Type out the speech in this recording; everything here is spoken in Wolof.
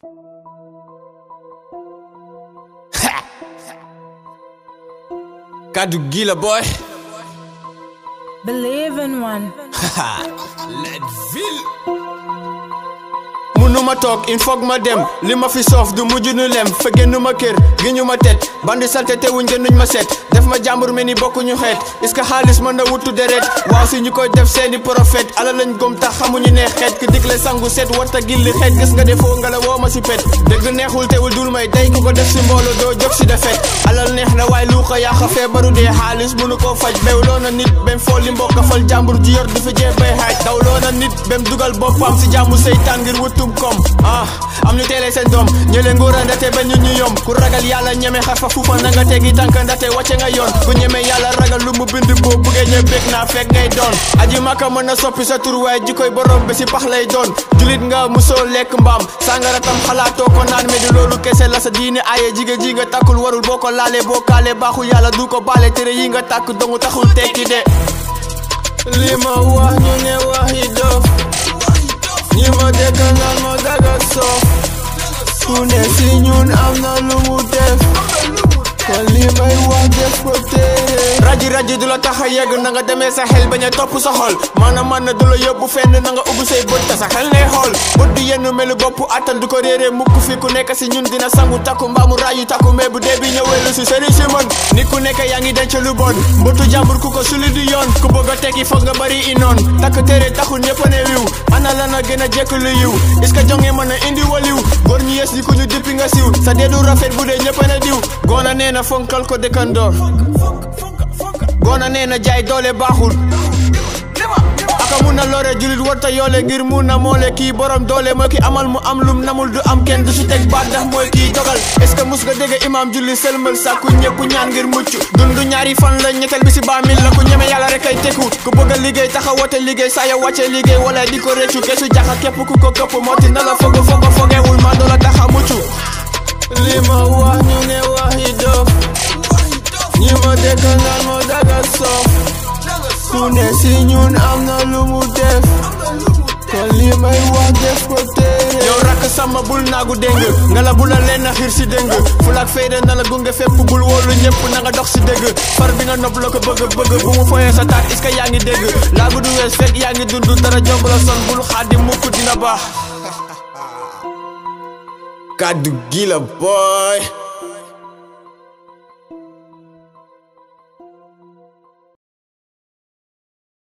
kaddu gi la boy Believe in one. Leadville munuma toog il faut ma dem li ma fi soof du mujj nu lem fa génn ma kër gi ñu ma tet bandi salte teewuñ jënduñ ma set def ma jàmbur mel ni bokkuñu xeet est-ce que xaalis mën na wutu deret waaw si ñu koy def seeni prophète ala lañ gom tax xamuñu ne xeet ki digle sangu set warta gilli xeet gis nga defoo nga la woo ma si pet dëgg neexul teewul dul may day ku ko def si mboolo doo jóg si defet alal neex na waaye lu ko yàq feebaru dee xaalis mënu koo faj bewloo na nit bem fool li mbokk fal jàmbur ji yor du fi jee bay xaaj dawloo na nit bem dugal boppam si jàmmu seytaan ngir wutum kom ah am ñu teelee seen doom ñële nguura ndate ba ñu ñu yom ku ragal yàlla ñeme xarfa fuufa na nga tegi tànk ndate wàcce nga yoon ku ñeme yàlla ragal lu mu bind boo buggee ñe bég naa fekk ngay doon aji maka mën na soppi sa tur waaye jikoy borom bi si pax lay doon julit nga musoo lekk mbaam sàngara tam xalaatoo ko naan mais di loolu kese la sa diine aaye jigéen ji nga takkul warul boo ko laalee boo kaalee baaxul yàlla du ko baale tere yi nga tàkk dongu taxul tekki de li ma wax ñu ne wax yi dof ñi ma dëkk naan ma daga soof ku ne si ñun am na lu mu def kon li may wax def ko téere raji raji du la tax a yegg na nga demee sa xel bañ a topp sa xol maanaam man na du la yóbbu fenn na nga ubbi say bët te sa xel ngay xool bët di yenn melu bopp attan du ko réeree mukk fi ku nekk si ñun dina sangu takku mbaamu raayu takku mais bu dee bi ñëwee lu si sëriñ si mën nit ku nekk yaa ngi denc lu bon mbëtu jàmbur ku ko suli di yoon ku bëgg a tekki foog nga bari inoon takk téere taxul ñëpp ne wiw ana la na gën a jekk lu yiw est-ce que jonge mën a indi waliw góor ñu yes di ku ñu dippi nga siw sa deedu rafet bu dee ñëpp ne diw goona nee na fonkal ko dëkkandoor goona nee na jaay doole baaxul aka mun na lore julit warta yoole ngir mun na moole kii borom doole mooy ki amal mu am lum namul du am kenn du si teg baat ndax mooy kii dogal est-ce que mus nga dégg imam julli sëlmal sàkku ñëpp ñaan ngir mucc dundu ñaari fan la ñetteel bi si baamil la ku ñeme yàlla rek ay tekku ku bëgg a liggéey taxa wote liggéey saa ya wàcce liggéey wala di ko réccu kesu jaxa képp ku ko këpp mooti na la fogo fogo fogewul maa doola taxa mucc li ma wax ñu ne wax yi dof ñi ma dëkk naan ma daga soof ku ne si ñun am na lu mu def kon li may wax def ko téere yow rakk sama bul naagu déng nga la bu la leen a xiir si déng fulaak fayda na la gunge fépp bul wóolu ñëpp na nga dox si dégg far bi nga nopp la ko bëgg bëgg bu mu foyee sa taat est-ce que yaa ngi dégg laagu du wees fekk yaa ngi dund dara jomb la son bul xaadi mukk dina baax kàddu gi la booy